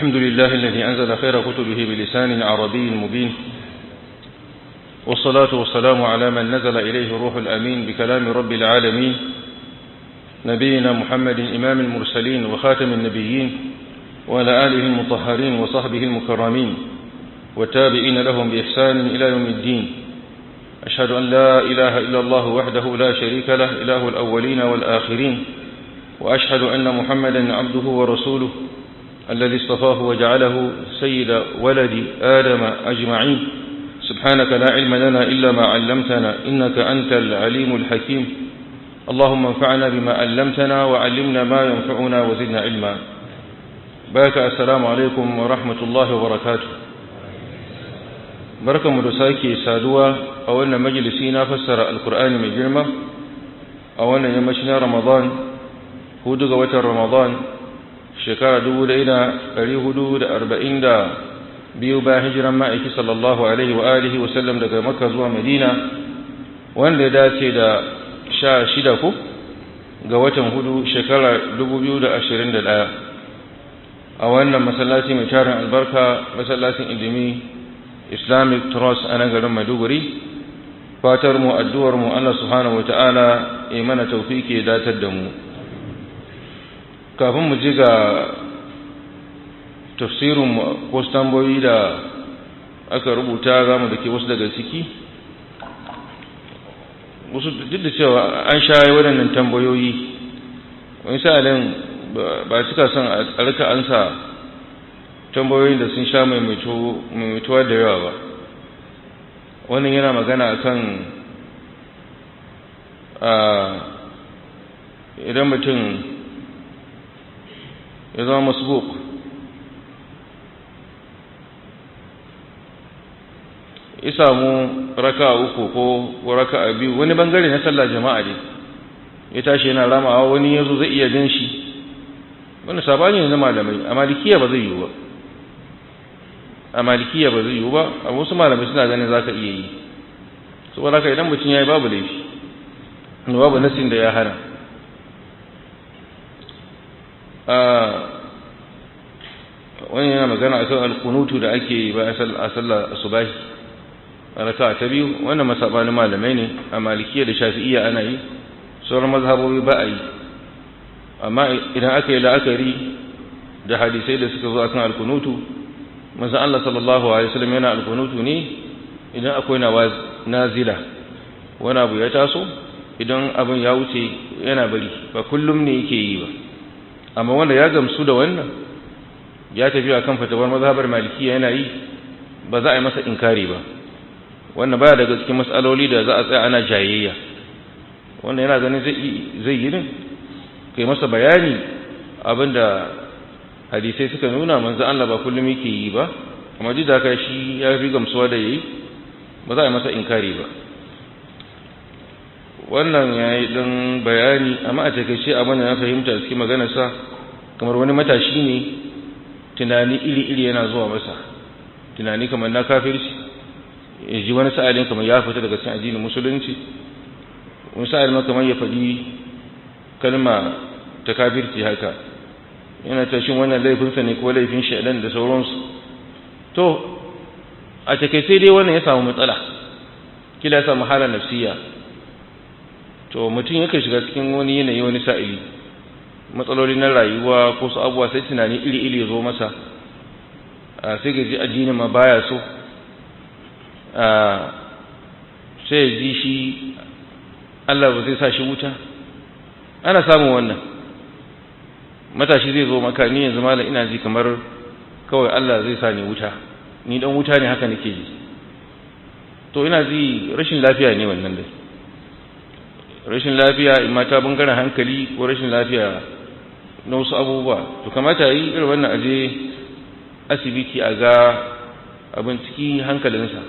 الحمد لله الذي أنزل خير كتبه بلسان عربي مبين والصلاة والسلام على من نزل إليه الروح الأمين بكلام رب العالمين نبينا محمد إمام المرسلين وخاتم النبيين وعلى آله المطهرين وصحبه المكرمين والتابعين لهم بإحسان إلى يوم الدين أشهد أن لا إله إلا الله وحده لا شريك له إله الأولين والآخرين وأشهد أن محمدا عبده ورسوله الذي اصطفاه وجعله سيد ولد آدم أجمعين سبحانك لا علم لنا إلا ما علمتنا إنك أنت العليم الحكيم اللهم انفعنا بما علمتنا وعلمنا ما ينفعنا وزدنا علما بارك السلام عليكم ورحمة الله وبركاته بركة مدساكي سادوا أولنا مجلسينا فسر القرآن من جرمة أولنا يمشنا رمضان هدوغ وتر رمضان shekara dubu da ina ɗari hudu da arba'in da biyu bayan hijiran ma'aiki sallallahu alaihi wa alihi wasallam daga makka zuwa madina wanda ya dace da sha shida ku ga watan hudu shekara dubu biyu da ashirin da ɗaya a wannan masallaci mai tarin albarka masallacin ilimi islamic trust a nan garin maiduguri fatar mu addu'ar mu allah subhanahu wa ta'ala ya mana taufiki ya datar da mu kafin mu ji ga tafsirin wasu tambayoyi da aka rubuta za mu da ke wasu daga ciki wasu duk da cewa an shaye waɗannan tambayoyi wani sa'alin ba cika son a rika ansa tambayoyin da sun sha maimaituwa da yawa ba wannan yana magana kan idan mutum ya zama masbuk ya samu raka uku ko raka a biyu wani bangare na sallah jama'a ne ya tashi yana ramawa wani yanzu zai iya gan shi wani sabani ne na malamai a malikiya ba zai yiwu ba a malikiya ba zai yiwu ba a wasu malamai suna ganin za ka iya yi saboda haka idan mutum ya yi babu laifi babu nasin da ya hana wani yana magana a kan alkunutu da ake yi ba a sallar asubahi a raka ta biyu wannan masabanin malamai ne a malikiya da shafi'iyya ana yi sauran mazhabobi ba a yi amma idan aka yi la'akari da hadisai da suka zo a kan alkunutu maza Allah sallallahu alaihi wasallam yana alkunutu ne idan akwai nazila wani abu ya taso idan abin ya wuce yana bari ba kullum ne yake yi ba amma wanda ya gamsu da wannan ya tafi a kan fatawar mazhabar malikiya yana yi ba za a yi masa inkari ba wannan baya daga cikin matsaloli da za a tsaya ana jayayya wanda yana ganin zai yi din kai masa bayani abinda hadisai suka nuna manzo Allah ba kullum yake yi ba amma duk da haka shi ya fi gamsuwa da yayi ba za a yi masa inkari ba wannan ya yi ɗan bayani amma a takaice abin da na fahimta cikin maganarsa kamar wani matashi ne tunani iri-iri yana zuwa masa tunani kamar na kafirci ya ji wani sa'adin kamar ya fita daga cikin addinin musulunci wani sa'adin kamar ya faɗi kalma ta kafirci haka yana tashin wannan laifinsa ne ko laifin shaidan da sauransu to a takaice dai wannan ya samu matsala kila ya samu halar nafsiya to mutum yake shiga cikin wani yanayi wani sa'ili matsaloli na rayuwa ko su abuwa sai tunani iri-iri zo masa sai gaji addini ma baya so sai ji shi Allah ba zai sa shi wuta ana samun wannan matashi zai zo maka ni yanzu malam ina ji kamar kawai Allah zai sa ni wuta ni dan wuta ne haka nake ji to ina ji rashin lafiya ne wannan dai rashin lafiya in mata bangaren hankali ko rashin lafiya na wasu abubuwa to kamata yi irin wannan aje asibiti a ga abin ciki hankalinsa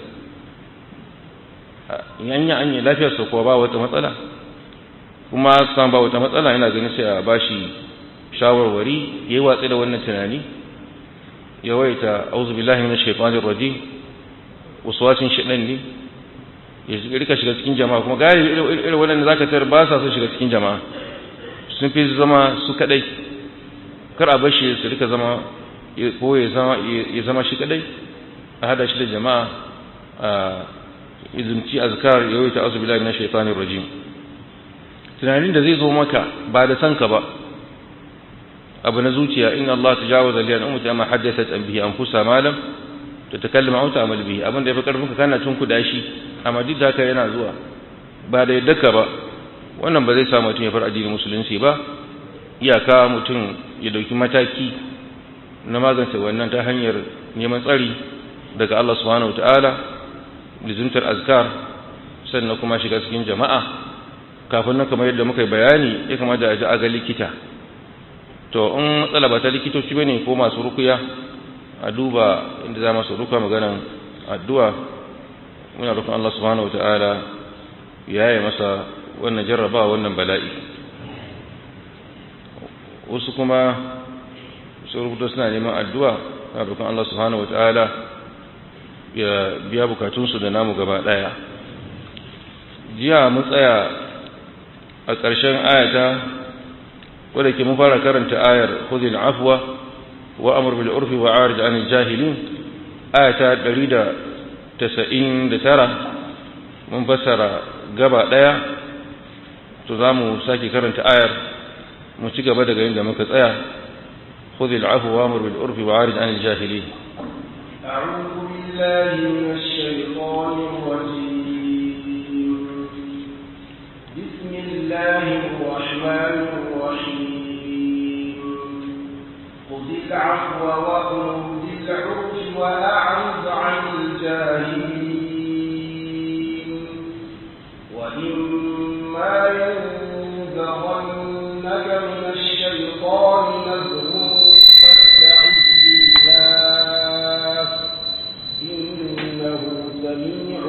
yanya an yi lafiyarsa kuwa ba wata matsala kuma san ba wata matsala yana ganin sai a bashi shawarwari ya yi watsi da wannan tunani ya waita auzu billahi minash shaitanir rajim waswasin shaitan ne ya rika shiga cikin jama'a kuma galibi irin waɗanda zaka tar ba sa so shiga cikin jama'a sun fi zama su kadai kar a bashi su rika zama ko ya zama shi kadai a hada shi da jama'a a izumci azkar ya wuce azu billahi minash shaitanir rajim tunanin da zai zo maka ba da sanka ba abu na zuciya in Allah tajawaza li an ummati amma haddathat an bihi anfusa ma lam tatakallama aw ta'mal bihi abin da yafi karfin ka kana tun kuda shi amma duk da haka yana zuwa ba da yadda ka ba wannan ba zai sa mutum ya far addinin musulunci ba iyaka mutum ya dauki mataki na magance wannan ta hanyar neman tsari daga Allah subhanahu wataala lizuntar azkar sannan kuma shiga cikin jama'a kafin nan kamar yadda muka yi bayani ya kamata a ji a ga likita to in matsala ba ta likitoci bane ko masu rukuya a duba inda za masu ruka maganan addu'a muna rukun Allah subhanahu wataala ya yi masa wannan jarraba wannan bala'i wasu kuma su rubuta suna neman addu'a na rukun Allah subhanahu wataala ya biya bukatunsu da namu gaba ɗaya jiya mun tsaya a ƙarshen ayata wadda ke mun fara karanta ayar khudhil afwa wa amr bil urfi wa arid anil jahilin ayata 199 mun fassara gaba ɗaya to zamu sake karanta ayar mu ci gaba daga inda muka tsaya khudhil afwa wa amr bil urfi wa arid anil jahilin أعوذ بالله من الشيطان الرجيم بسم الله الرحمن الرحيم خذ العفو وأمر بالعرف وأعرض عن الجاهلين وإما ينزغنك من الشيطان نزغ فاستعذ بالله إنه سميع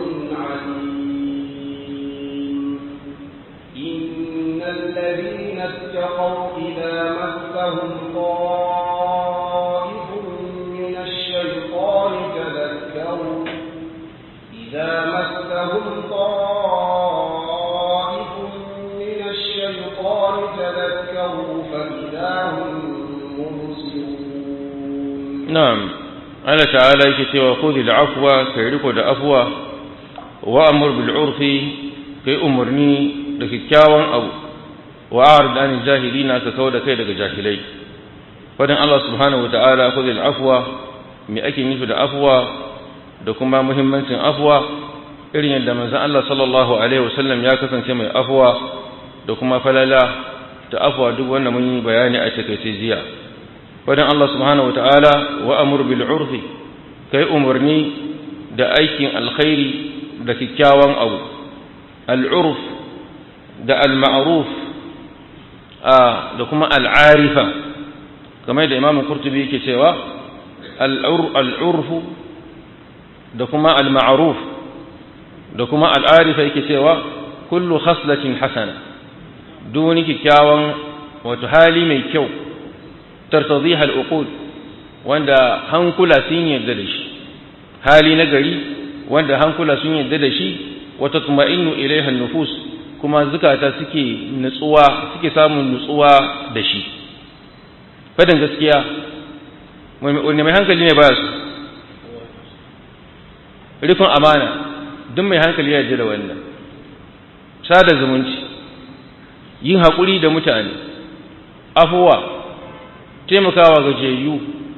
عليم إن الذين اتقوا إذا مسهم طائف من الشيطان تذكروا إذا مسهم طائف من الشيطان تذكروا فإذا هم مبصرون na'am Allah ta'ala yake cewa khudhil afwa kai riko da afwa wa amur bil urfi kai umurni da kikkiawan abu wa a'rid anil jahilina ka kauda kai daga jahilai fadin Allah subhanahu wa ta'ala khudhil afwa me ake nufi da afwa da kuma muhimmancin afwa irin yadda manzon Allah sallallahu alaihi wasallam ya kasance mai afwa da kuma falala ta afwa duk wanda mun yi bayani a takaice jiya wadda Allah subhanahu wata'ala wa amur bil urfi kai umarni da aikin alkhairi da kyakkyawan abu al'urf da al-ma'ruf da kuma al'arifa kamar da imamu kurtubi yake cewa al'urfu da kuma al-ma'ruf da kuma al'arifa yake cewa kullu khaslatin hasana duk wani kyakkyawan wato hali mai kyau tartadiha al'uqul wanda hankula sun yarda da shi hali na gari wanda hankula sun yarda da shi wa tatma'innu ilayha an-nufus kuma zukata suke nutsuwa suke samun nutsuwa da shi fadan gaskiya wanda mai hankali ne baya su rufin amana duk mai hankali ya yarda da wannan sada zumunci yin haƙuri da mutane afuwa taimakawa gajiyayyu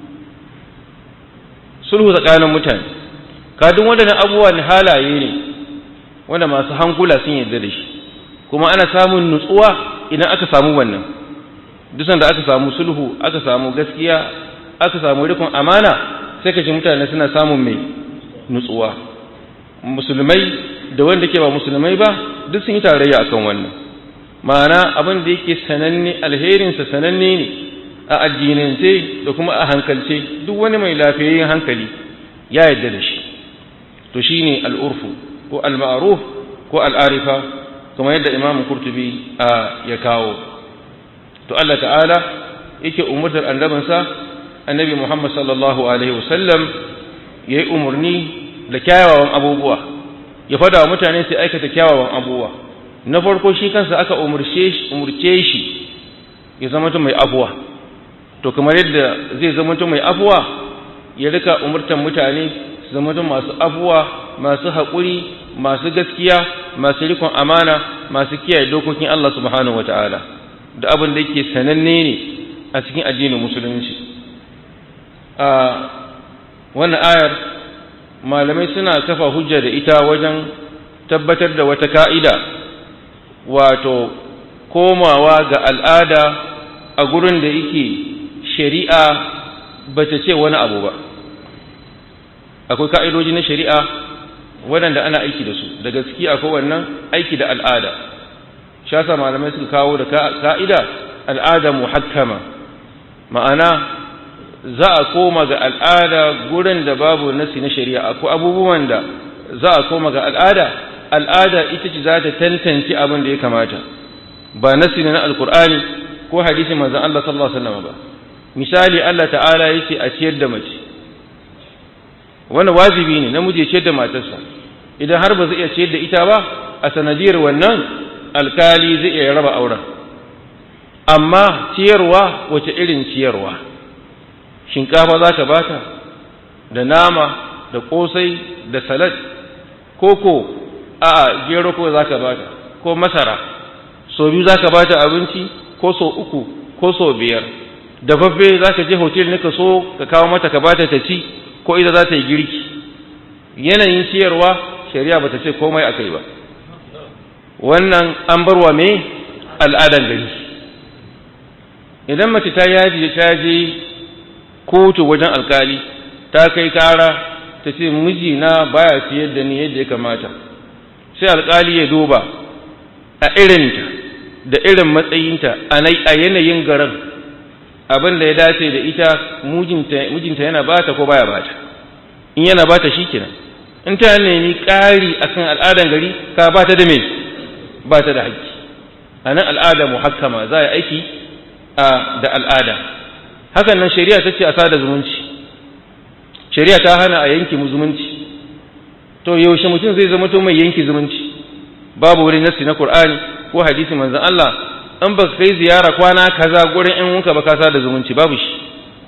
sulhu tsakanin mutane kadin waɗannan abubuwan halaye ne wanda masu hankula sun yarda da shi kuma ana samun nutsuwa idan aka samu wannan dusan da aka samu sulhu aka samu gaskiya aka samu rikon amana sai ka ji mutane suna samun mai nutsuwa musulmai da wanda ke ba musulmai ba duk sun yi tarayya akan wannan ma'ana abin da yake sananne alherinsa sananne ne a addinance da kuma a hankalce duk wani mai lafiyayyen hankali ya yarda da shi to shine al'urfu ko al-ma'ruf ko al'arifa kuma yadda imamu kurtubi ya kawo to Allah ta'ala yake umurtar annabinsa annabi Muhammad sallallahu alaihi wasallam yayi umurni da kyawawan abubuwa ya fada wa mutane su aikata kyawawan abubuwa na farko shi kansa aka umurce shi umurce shi ya zama mai abuwa to kamar yadda zai zama mai afuwa ya rika umurtan mutane su zama masu afuwa masu haƙuri masu gaskiya masu rikon amana masu kiyaye dokokin Allah subhanahu wataala da abin da yake sananne ne a cikin addinin musulunci a wannan ayar malamai suna kafa hujja da ita wajen tabbatar da wata ka'ida wato komawa ga al'ada a gurin da yake shari'a ba ta ce wani abu ba akwai ka'idoji na shari'a waɗanda ana aiki da su da gaskiya akwai wannan aiki da al'ada shasa malamai suka kawo da ka'ida al'ada muhakkama ma'ana za a koma ga al'ada gurin da babu nasi na shari'a akwai abubuwan da za a koma ga al'ada al'ada ita ce za ta tantance abin da ya kamata ba nasi na alkur'ani ko hadisin manzon Allah sallallahu alaihi wasallam ba misali Allah ta'ala yace a ciyar da mace wannan wajibi ne namiji ya ciyar da matarsa idan har ba zai iya ciyar da ita ba a sanadiyar wannan alkali zai iya raba auren amma ciyarwa wace irin ciyarwa shinkafa za ka bata da nama da kosai da salad koko a gero ko za ka bata ko masara so biyu za ka bata abinci ko so uku ko so biyar dafaffe za ka je hotel ne ka so ka kawo mata ka bata ta ci ko ita za ta yi girki yanayin ciyarwa shari'a ba ta ce komai a kai ba wannan an barwa me al'adan gari idan mace ta yaji ta je kotu wajen alkali ta kai kara ta ce mijina baya ciyar da ni yadda ya kamata sai alkali ya duba a irinta da irin matsayinta a yanayin garin abin da ya dace da ita mijinta yana bata ko baya bata in yana bata shi kenan in ta nemi ƙari akan al'adan gari ka bata da me bata da haƙƙi a nan al'ada muhakkama za a aiki da al'ada hakan nan shari'a ta ce a sada zumunci shari'a ta hana a yanki zumunci to yaushe mutum zai zama to mai yanki zumunci babu wani nassi na Qur'ani ko hadisi manzon Allah in ba kai ziyara kwana kaza gurin ƴan uwanka ba ka sada zumunci babu shi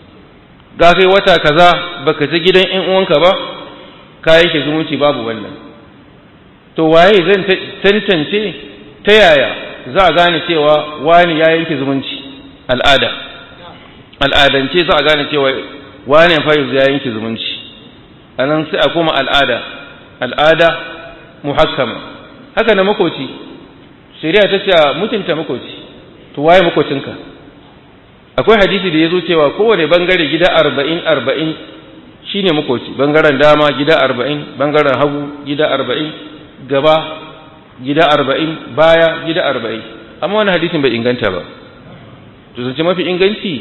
ga kai wata kaza baka je gidan ƴan uwanka ba ka yanke zumunci babu wannan to waye zan tantance ta yaya za a gane cewa wani ya yanke zumunci al'ada al'adance za a gane cewa wani fa ya yanke zumunci anan sai a koma al'ada al'ada muhakkama haka na makoci shari'a ta ce mutunta makoci to waye makocinka akwai hadisi da ya zo cewa kowane bangare gida arba'in arba'in shine makoci bangaren dama gida arba'in bangaren hagu gida arba'in gaba gida arba'in baya gida arba'in amma wani hadisin bai inganta ba to zance mafi inganci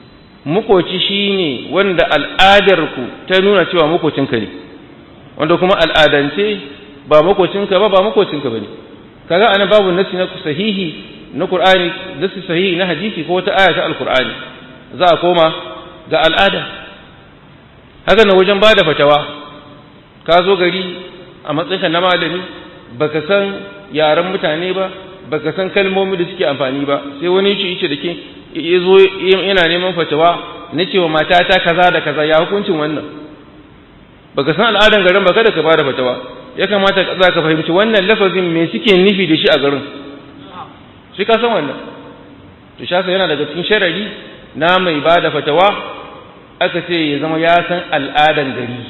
makoci shine wanda al'adarku ta nuna cewa makocinka ne wanda kuma al'adance ba makocinka ba ba makocinka bane kaga ana babu nasi na sahihi na Qur'ani nasi sahihi na hadisi ko wata aya ta Al-Qur'ani za a koma ga al'ada haka na wajen bada fatawa ka zo gari a matsayinka na malami baka san yaren mutane ba baka san kalmomi da suke amfani ba sai wani yace yace dake yazo yana neman fatawa na cewa matata kaza da kaza ya hukuncin wannan baka san al'adan garin ba kada ka bada fatawa ya kamata za ka fahimci wannan lafazin me suke nufi da shi a garin shi ka san wannan to shasa yana daga cikin sharari na mai ba da fatawa aka ce ya zama ya san al'adan gari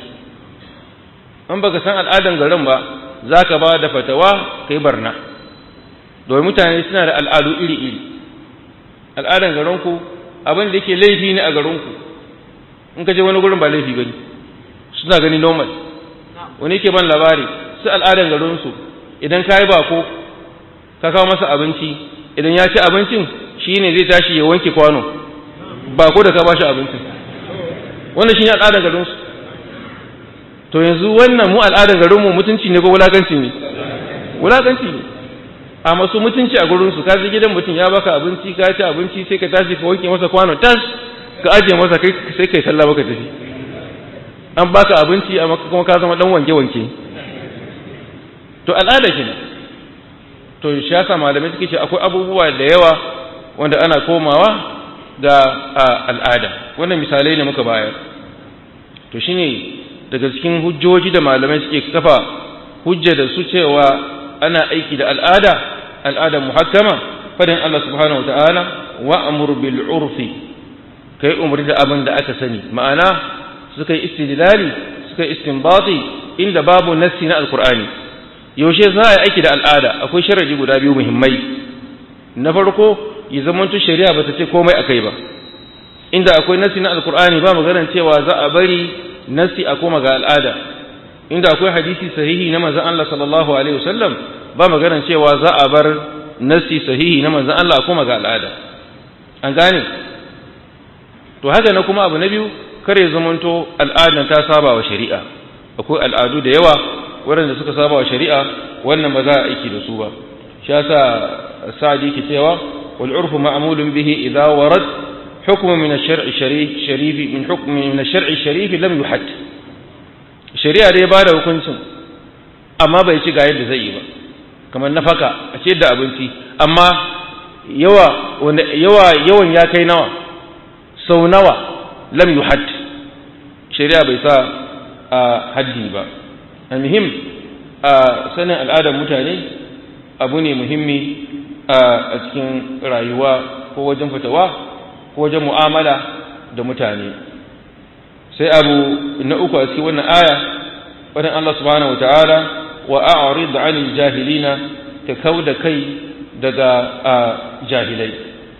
in baka san al'adan garin ba za ka ba da fatawa ka yi barna domin mutane suna da al'adu iri-iri al'adan garinku abin da yake laifi ne a garinku in ka je wani gurin ba laifi ba ne suna gani normal wani ke ban labari su al'adan garinsu idan ka yi bako ka kawo masa abinci idan ya ci abincin shi ne zai tashi ya wanke kwano bako da ka ba shi abincin wannan shi ne al'adan garinsu to yanzu wannan mu al'adan garinmu mutunci ne ko wulakanci ne wulakanci ne a masu mutunci a gurinsu ka je gidan mutum ya baka abinci ka ci abinci sai ka tashi ka wanke masa kwano tas ka ajiye masa kai sai kai sallah baka tafi an baka abinci amma kuma ka zama dan wanke-wanke to al'ada kenan to shi yasa malamai suke ce akwai abubuwa da yawa wanda ana komawa ga al'ada wannan misalai ne muka bayar to shine daga cikin hujjoji da malamai suke kafa hujja da su cewa ana aiki da al'ada al'ada muhakkama fadin Allah subhanahu wataala wa amur bil urfi kai umri da abin da aka sani ma'ana suka yi istidlali suka yi istinbati inda babu nassi na alqur'ani yaushe za a yi aiki da al'ada akwai sharadi guda biyu muhimmai na farko ya zamanto shari'a bata ce komai akai ba inda akwai nassi na alqur'ani ba maganar cewa za a bari nassi a koma ga al'ada inda akwai hadisi sahihi na manzon Allah sallallahu alaihi wasallam ba maganar cewa za a bar nassi sahihi na manzon Allah a koma ga al'ada an gane to haka na kuma abu na biyu kare zamanto al'adan ta saba wa shari'a akwai al'adu da yawa waɗanda suka saba wa shari'a wannan ba za a aiki da su ba shi yasa sa'adi ke cewa wal urfu ma'mulun bihi idza warad hukmu min ash-shar'i sharif sharifi min hukmi min ash-shar'i sharifi lam yuhad shari'a dai ba da hukuncin amma bai ci ga yadda zai yi ba kamar nafaka a ce da abinci amma yawa yawa yawan ya kai nawa sau nawa lam yuhad shari'a bai sa a haddi ba almuhim a sanin al'adar mutane abu ne muhimmi a cikin rayuwa ko wajen fitawa ko wajen mu'amala da mutane sai abu na uku a cikin wannan aya wadan Allah subhanahu wataala wa a'rid 'anil jahilina ka kauda kai daga jahilai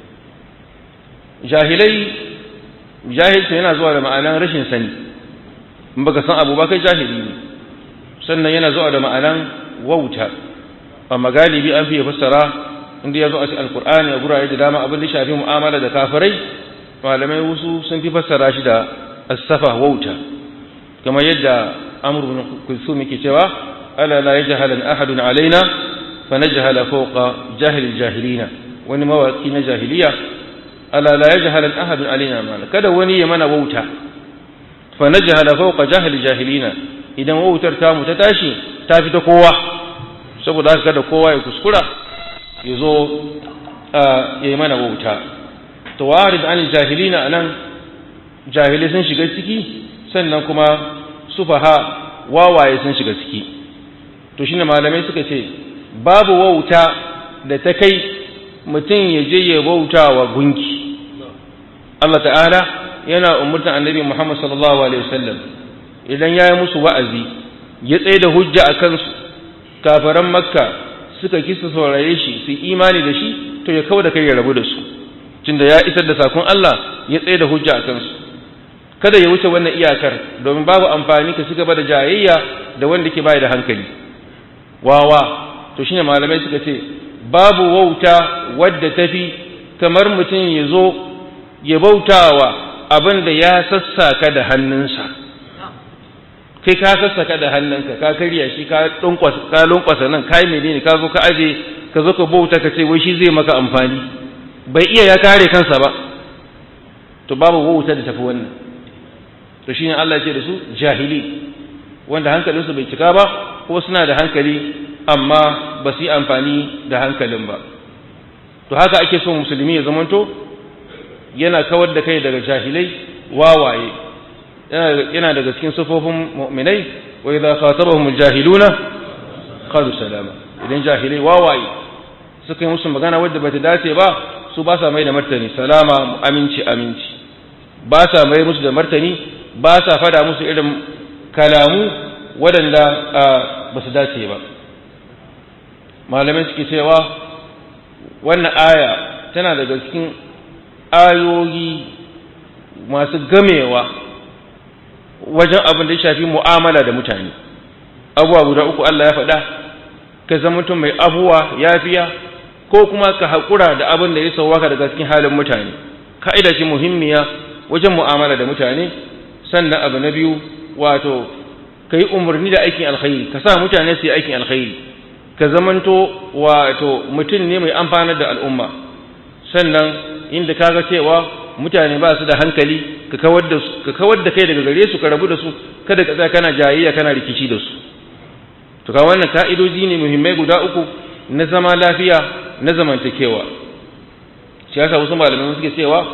jahilai jahilci yana zuwa da ma'anan rashin sani in baka san abu ba kai jahili ne sannan yana zuwa da ma'anan wauta amma galibi an fiye fassara inda ya zo a cikin alkur'ani a gurare da dama abin da shafi mu'amala da kafirai malamai wasu sun fi fassara shi da asafa wauta kamar yadda amr bin kulsum yake cewa ala la yajhalan ahadun alaina fa najhala fawqa jahil jahilina wani mawaki na jahiliya ala la yajhalan ahadun alaina mana kada wani ya mana wauta fa najhala fawqa jahil jahilina idan wautar ta mu ta tashi ta fi ta kowa saboda haka kada kowa ya kuskura ya zo ya yi mana wauta to warid an jahilina anan jahilai sun shiga ciki sannan kuma sufaha wawaye sun shiga ciki to shine malamai suka ce babu wauta da ta kai mutum ya je ya wauta wa gunki Allah ta'ala yana umurtan annabi Muhammad sallallahu alaihi wasallam idan ya yi musu wa'azi ya tsaye da hujja a kansu kafaran makka suka kisa saurare shi su imani da shi to ya kawo da kai ya rabu da su tunda ya isar da sakon Allah ya tsaye da hujja a kansu kada ya wuce wannan iyakar domin babu amfani ka cigaba da jayayya da wanda ke bai da hankali wawa to shine malamai suka ce babu wauta wadda tafi kamar mutum ya zo ya bautawa abin da ya sassaka da hannunsa kai ka sassaka da hannunka ka karya shi ka ka lunkwasa nan kai menene ka zo ka aje ka zo ka bauta ka ce wai shi zai maka amfani bai iya ya kare kansa ba to babu wauta da tafi wannan to shine Allah ya ce da su jahili wanda hankalinsu bai cika ba ko suna da hankali amma ba su yi amfani da hankalin ba to haka ake so musulmi ya zamanto yana kawar da kai daga jahilai wawaye yana daga cikin sufofin mu'minai wa idza khatabahum aljahiluna qalu salama idan jahilai wawaye suka yi musu magana wadda bata dace ba su ba sa mai da martani salama aminci aminci ba sa mai musu da martani ba sa fada musu irin kalamu waɗanda ba su dace ba malamai suke cewa wannan aya tana daga cikin ayoyi masu gamewa wajen abin da ya shafi mu'amala da mutane abuwa guda uku Allah ya faɗa ka zama mutum mai abuwa yafiya ko kuma ka haƙura da abin da ya sauwaka daga cikin halin mutane ka'ida ce muhimmiya wajen mu'amala da mutane sannan abu na biyu wato ka yi umarni da aikin alkhairi ka sa mutane su yi aikin alkhairi ka zamanto wato mutum ne mai amfanar da al'umma sannan inda ka ga cewa mutane ba su da hankali ka kawar da su ka kawar da kai daga gare su ka rabu da su kada ka tsaya kana jayayya kana rikici da su to ka wannan ka'idoji ne muhimmai guda uku na zama lafiya na zamantakewa shi yasa wasu malamai suke cewa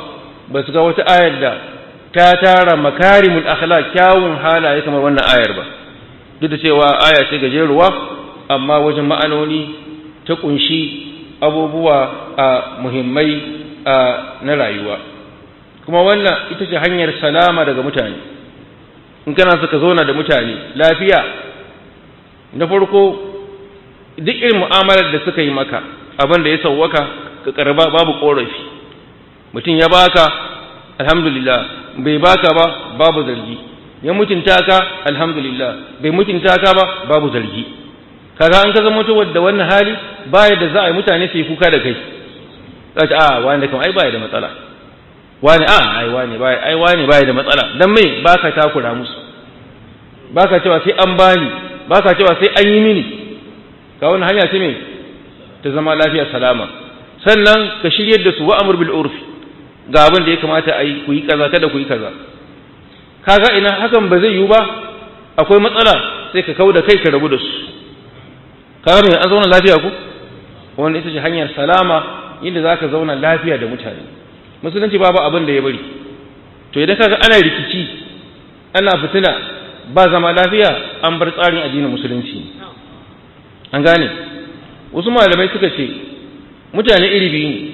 ba su ga wata ayar da ta tara makarimul akhlaq kyawun halaye kamar wannan ayar ba duk da cewa aya ce gajeruwa amma wajen ma'anoni ta kunshi abubuwa a muhimmai na rayuwa kuma wannan ita ce hanyar salama daga mutane in kana suka zauna da mutane lafiya na farko duk irin mu'amalar da suka yi maka abin da ya sauwaka ka karba babu korafi mutum ya baka alhamdulillah bai baka ba babu zargi ya mutunta ka alhamdulillah bai mutunta ka ba babu zargi kaga an ka zama mutuwar da wannan hali baya da za a yi mutane su yi kuka da kai za ta a wani kam ai baya da matsala wani a ai wani baya ai wani baya da matsala dan mai baka takura musu baka cewa sai an bani baka cewa sai an yi mini ka wani hanya ce me ta zama lafiya salama sannan ka shiryar da su wa amr bil urfi ga abin da ya kamata a yi ku yi kaza kada ku yi kaza kaga ina hakan ba zai yiwu ba akwai matsala sai ka kau da kai ka rabu da su kaga me an zauna lafiya ku wannan ita ce hanyar salama inda zaka zauna lafiya da mutane musulunci babu abin da ya bari to idan kaga ana rikici ana fitina ba zama lafiya an bar tsarin addinin musulunci an gane wasu malamai suka ce mutane iri biyu ne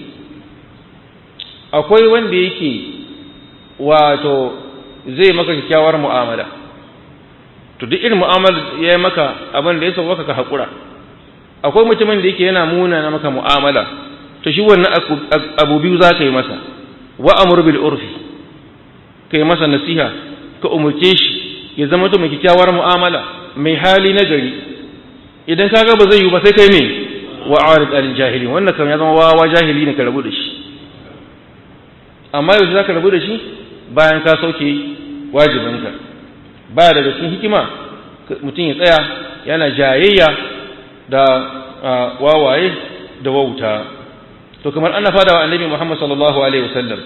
akwai wanda yake wato zai maka kyakkyawar mu'amala to duk irin mu'amala ya yi maka abin da ya sauwaka ka haƙura akwai mutumin da yake yana muna na maka mu'amala to shi wannan abu biyu za ka yi masa wa amur bil urfi ka yi masa nasiha ka umurce shi ya zama to mai kyakkyawar mu'amala mai hali na gari idan ka ga ba zai yi ba sai kai me wa arid al jahili wannan kam ya zama wawa jahili ne ka rabu da shi amma yau za ka rabu da shi bayan ka sauke wajibinka ba daga cikin hikima mutum ya tsaya yana jayayya da wawaye da wauta to kamar ana fada wa annabi Muhammad sallallahu alaihi wasallam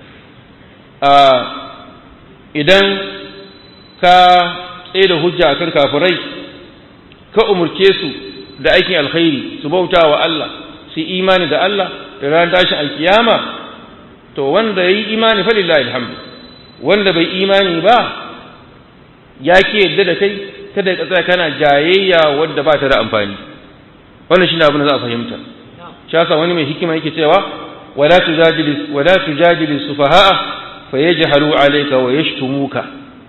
idan ka tsaye da hujja akan kafirai ka umurce su da aikin alkhairi su bauta wa Allah su imani da Allah da ran tashin alkiyama to wanda yayi imani fa lillahi alhamdu wanda bai imani ba ya ke yadda da kai kada ka tsaya kana jayayya wadda ba ta da amfani wannan shine abin da za a fahimta shi yasa wani mai hikima yake cewa wala tujadili wala tujadili sufaha'a fayajhalu alayka wa yashtumuka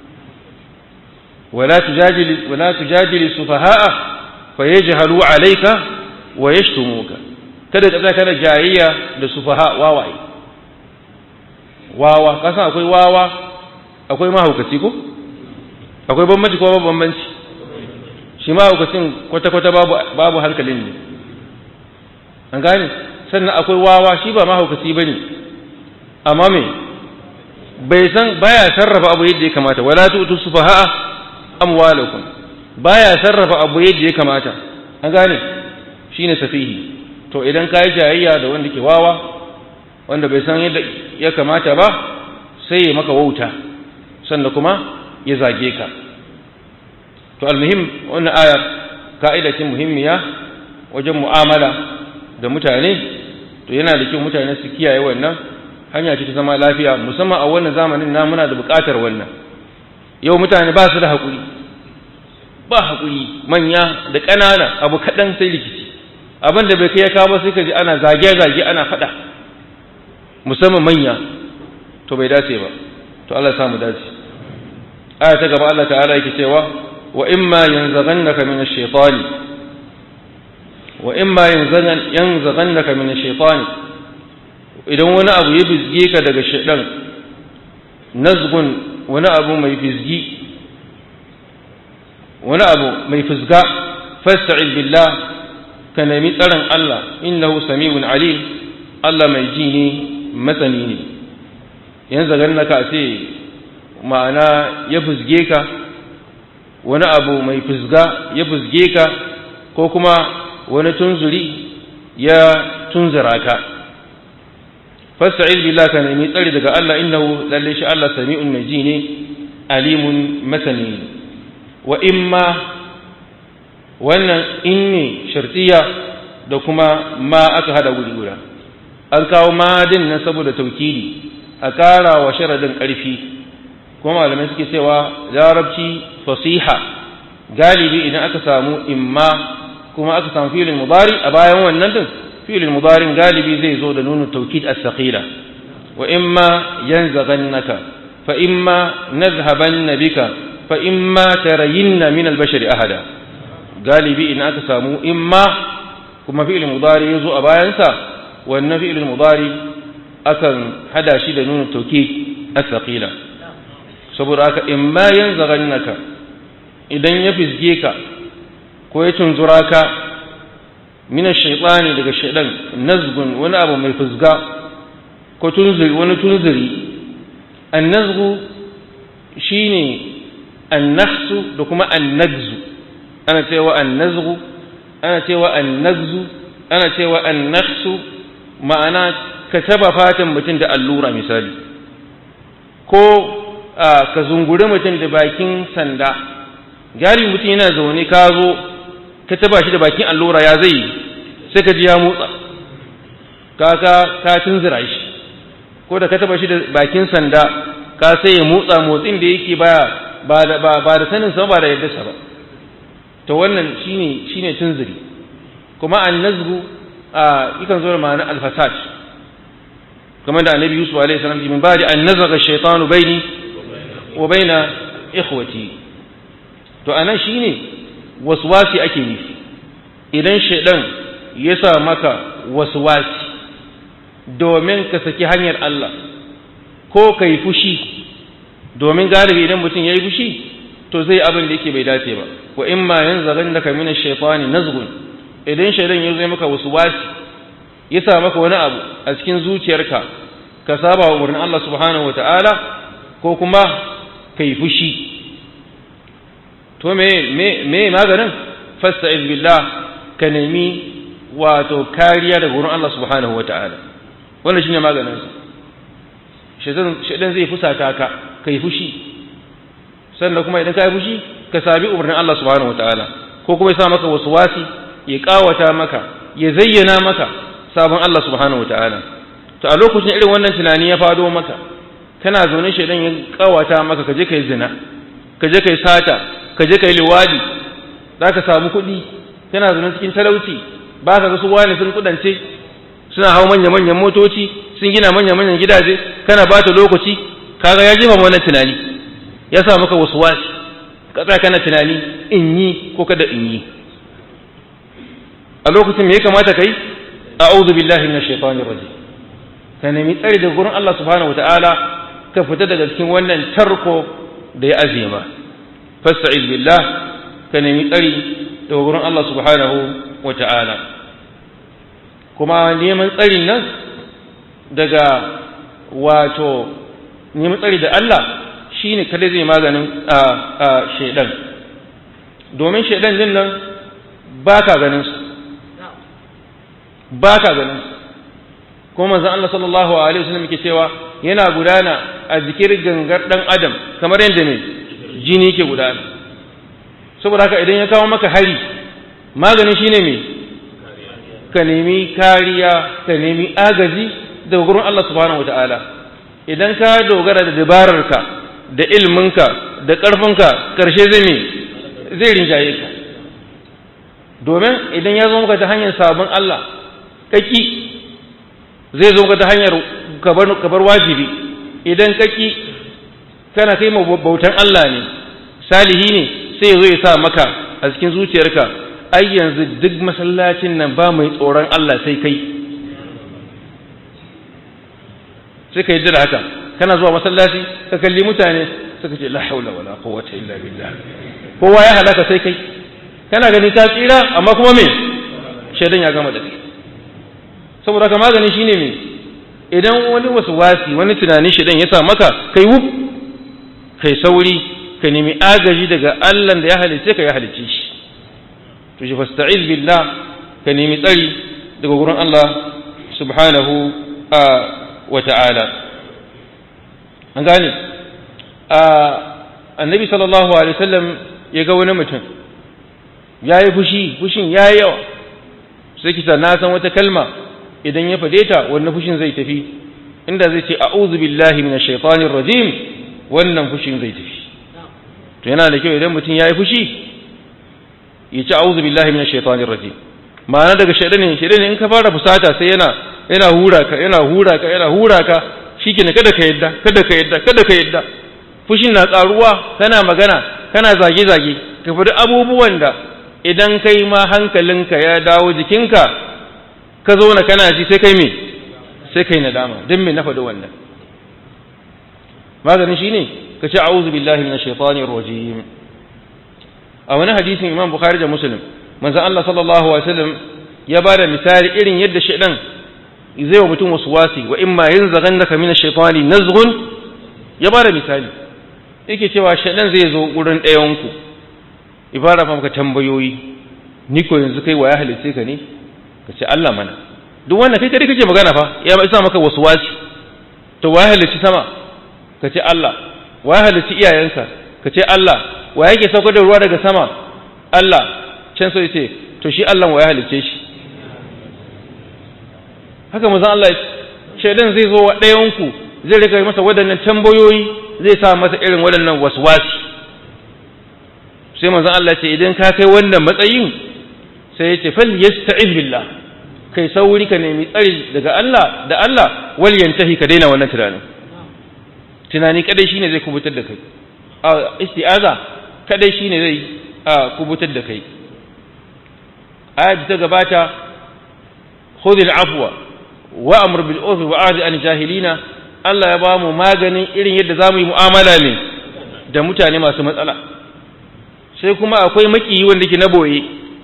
wala tujadili wala tujadili sufaha'a fayajhalu alayka wa yashtumuka kada ka tsaya kana jayayya da sufaha wawaye wawa kasan akwai wawa akwai mahaukaci ko akwai bambanci ko babu bambanci shi mahaukacin kwata-kwata babu hankalin ne an gane sannan akwai wawa shi ba mahaukaci ba ne amma me bai san baya sarrafa abu yadda ya kamata wala tu'tu sufaha'a amwalakum baya sarrafa abu yadda ya kamata an gane shine safihi to idan kai jayayya da wanda ke wawa wanda bai san yadda ya kamata ba sai ya maka wauta sannan kuma ya zage ka to almuhim wannan ayar ka'ida ce muhimmiya wajen mu'amala da mutane to yana da kyau mutane su kiyaye wannan hanya ce ta zama lafiya musamman a wannan zamanin na muna da buƙatar wannan yau mutane ba su da haƙuri ba haƙuri manya da ƙanana abu kaɗan sai rikici abin da bai kai ya kawo sai ka ji ana zage-zage ana faɗa musamman manya to bai dace ba to Allah ya samu dace aya ta gaba Allah ta'ala yake cewa wa imma yanzaghannaka min ash-shaytani wa imma yanzaghannaka min ash-shaytani idan wani abu ya bizge ka daga shaydan nazgun wani abu mai bizgi wani abu mai fizga fasta'id billah ka nemi tsaron Allah innahu sami'un alim Allah mai ji ne masani ne yanzaghannaka sai ma'ana ya fuzge ka wani abu mai fuzga ya fuzge ka ko kuma wani tunzuri ya tunzura ka fasta'iz billah ka nemi tsari daga Allah innahu lalle shi Allah sami'un mai ji ne alimun masani wa imma wannan inni shartiya da kuma ma aka hada guri guda an kawo madin nan saboda taukidi a ƙara wa sharadin ƙarfi kuma malamai suke cewa larabci fasiha galibi idan aka samu imma kuma aka samu filin mudari a bayan wannan din filin mudarin galibi zai zo da nunu taukid as-saqila wa imma yanzaghannaka fa imma nadhhabanna bika fa imma tarayinna min al-bashari ahada galibi idan aka samu imma kuma fi'il mudari yazo a bayansa wannan fi'il mudari akan hada shi da nunu taukid as-saqila saboda haka imma yanzaghannaka idan ya fisge ka ko ya tunzura ka min ash-shaytani daga shaydan nazgun wani abu mai fusga ko tunziri wani tunziri an-nazgu shine an-nahsu da kuma an-nagzu ana cewa an-nazgu ana cewa an-nagzu ana cewa an-nahsu ma'ana ka taba fatan mutum da allura misali ko ka zunguri mutum da bakin sanda gari mutum yana zaune ka zo ka taba shi da bakin allura ya zai sai ka ji ya motsa kaka ka tunzura shi ko da ka taba shi da bakin sanda ka sai ya motsa motsin da yake baya ba da ba da sanin sa ba da yadda sa ba to wannan shine shine tunzuri kuma annazgu a yakan zo da ma'ana alfasad kamar da annabi yusuf alaihi salam min ba'di an nazaga shaytanu baini wa baina ikhwati to anan shine waswasi ake nufi idan shaidan ya sa maka waswasi domin ka saki hanyar Allah ko ka yi fushi domin galibi idan mutum ya yi fushi to zai abin da yake bai dace ba wa in ma yan zagan da kamina shaitani nazgun idan shaidan ya zai maka waswasi ya sa maka wani abu a cikin zuciyarka ka saba wa umarnin Allah subhanahu wataala ko kuma ka yi fushi to me me me maganin fasta'iz billah ka nemi wato kariya daga wurin Allah subhanahu wataala wannan shine maganin sa shedan shedan zai fusata ka kai fushi sannan kuma idan kai fushi ka sabi umarnin Allah subhanahu wataala ko kuma ya sa maka waswasi ya kawata maka ya zayyana maka sabon Allah subhanahu wataala to a lokacin irin wannan tunani ya fado maka kana zaune shedan ya kawata maka ka je kai zina ka je kai sata ka je ka yi liwadi za ka samu kuɗi kana zaune cikin talauci ba ka ga su wani sun kudance suna hau manya-manyan motoci sun gina manya-manyan gidaje kana ba ta lokaci kaga ya jima wannan tunani ya sa maka wasu wasi ka tsaya kana tunani in yi ko kada in yi a lokacin me ya kamata kai a'udhu billahi minash shaitanir rajim ka nemi tsari daga gurin Allah subhanahu wataala ka fita daga cikin wannan tarko da ya azima fasta'iz billah ka nemi tsari daga gurin Allah subhanahu wa ta'ala kuma neman tsarin nan daga wato neman tsari da Allah shine kada zai maganin a a shedan domin shedan din nan baka ganin su baka ganin su kuma manzon Allah sallallahu alaihi wasallam yake cewa yana gudana a jikin gangar dan adam kamar yadda mai jini ke gudana saboda haka idan ya kawo maka hari maganin shine me ka nemi kariya ka nemi agaji daga gurin Allah subhanahu wataala idan ka dogara da dabararka da ilminka da ƙarfinka ƙarshe zai me zai rinjaye ka domin idan ya zo maka ta hanyar sabon Allah kaki zai zo maka ta hanyar kabar wajibi idan kaki kana kai bautan Allah ne salihi ne sai ya zo ya sa maka a cikin zuciyarka ai yanzu duk masallacin nan ba mai tsoron Allah sai kai sai ka yi da haka kana zuwa masallaci ka kalli mutane suka ce la haula wala quwwata illa billah kowa ya halaka sai kai kana gani ta tsira amma kuma me shaidan ya gama da kai saboda ka magani shine me idan wani wasu wasi wani tunani shaidan ya sa maka kai wuf kai sauri ka nemi agaji daga Allah da ya halice ka ya halice shi to shi fasta'iz billah ka nemi tsari daga gurin Allah subhanahu wa ta'ala an gane annabi sallallahu alaihi wasallam ya ga wani mutum ya yi fushi fushin ya yi yawa sai kita na san wata kalma idan ya fade ta wannan fushin zai tafi inda zai ce a'udhu billahi minash shaitanir rajim wannan fushin zai tafi to yana da kyau idan mutum yayi fushi ya ce a'udhu billahi minash shaitanir rajim ma'ana daga shaidan ne shaidan ne in ka fara fusata sai yana yana hura ka yana hura ka yana hura ka shikenan kada ka yadda kada ka yadda kada ka yadda fushin na tsaruwa kana magana kana zage zage ka faɗi abubuwan da idan kai ma hankalinka ya dawo jikinka ka zo na kana ji sai kai me sai kai nadama don me na faɗi wannan maganin shine ka ce a'udhu billahi minash shaitanir rajim a wani hadisin Imam Bukhari da Muslim manzon Allah sallallahu alaihi wasallam ya bada misali irin yadda shaidan zai wa mutum waswasi wa imma yanzaghannaka minash shaitani nazghun ya bada misali yake cewa shaidan zai zo gurin ɗayan ku ibara fa maka tambayoyi ni ko yanzu kai wa ya halice ka ne ka ce Allah mana duk wannan kai kare kake magana fa ya isa maka waswasi to wa ya halici sama ka ce Allah wa ya halici iyayenka ka ce Allah wa yake saukar da ruwa daga sama Allah can sai ce to shi Allah wa ya halice shi haka manzon Allah shaidan zai zo wa ɗayan ku zai rika masa waɗannan tambayoyi zai sa masa irin waɗannan waswasi sai manzon Allah ce idan ka kai wannan matsayin sai ya ce fal yasta'iz billah kai sauri ka nemi tsari daga Allah da Allah wal yantahi ka daina wannan tunanin tunani kadai shine zai kubutar da kai a isti'aza kadai shine zai kubutar da kai ayat ta gabata khudh al-afwa wa amr bil urf wa a'rid an jahilina Allah ya ba mu maganin irin yadda zamu yi mu'amala ne da mutane masu matsala sai kuma akwai makiyi wanda ke na boye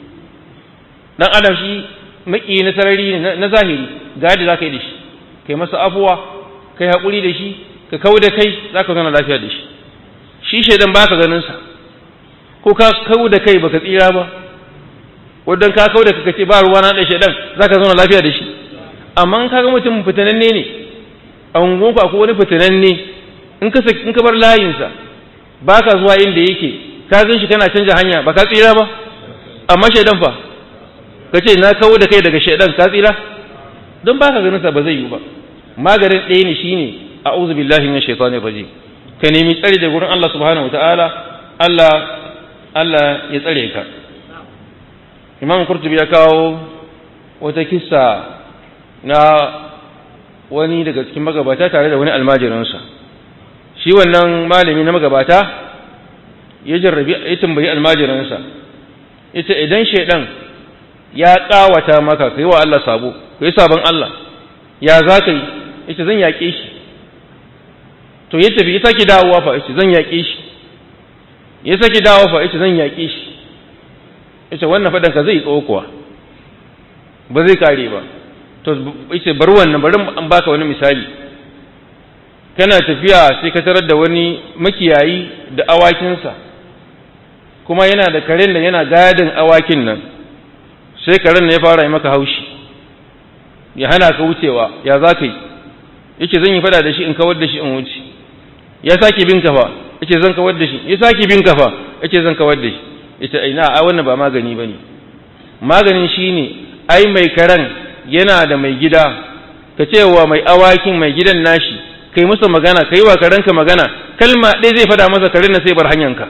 dan adam shi makiyi na sarari ne na zahiri gadi za ka yi da shi kai masa afuwa kai haƙuri da shi ka kau da kai za ka zauna lafiya da shi shi shaidan ba ka ganinsa ko ka kau da kai baka tsira ba wadda ka kau da ka ce ba ruwa na da shaidan za ka zauna lafiya da shi amma in ka ga mutum fitananne ne a unguwanku akwai wani fitananne in ka in ka bar layinsa ba ka zuwa inda yake ka gan shi kana canja hanya ba ka tsira ba amma shaidan fa ka ce na kawo da kai daga shaidan ka tsira don ba ka ganin sa ba zai yi ba maganin ɗaya ne shine a'udhu billahi minash shaitanir rajim ka nemi tsari da gurin Allah subhanahu wataala Allah Allah ya tsare ka Imam Qurtubi ya kawo wata kissa na wani daga cikin magabata tare da wani almajirinsa shi wannan malami na magabata ya jarrabi ya tambayi almajirinsa ita idan shaidan ya tsawata maka kai wa Allah sabo kai sabon Allah ya za ka yi yace zan yaƙe shi to ya tafi ya sake dawowa fa yace zan yaƙe shi ya sake dawowa fa yace zan yaƙe shi yace wannan fadan ka zai tsawo kuwa ba zai kare ba to yace bar wannan bari an baka wani misali kana tafiya sai ka tarar da wani makiyayi da awakinsa kuma yana da karen da yana gadin awakin nan sai karen ne ya fara yi maka haushi ya hana ka wucewa ya za ka yi yace zan yi fada da shi in kawar da shi in wuce ya sake bin kafa yace zan kawar da shi ya sake bin kafa yace zan kawar da shi yace ai na ai wannan ba magani bane maganin shine ai mai karen yana da mai gida ka ce wa mai awakin mai gidan nashi kai masa magana kai wa karenka magana kalma ɗaya zai fada masa karen na sai bar hanyanka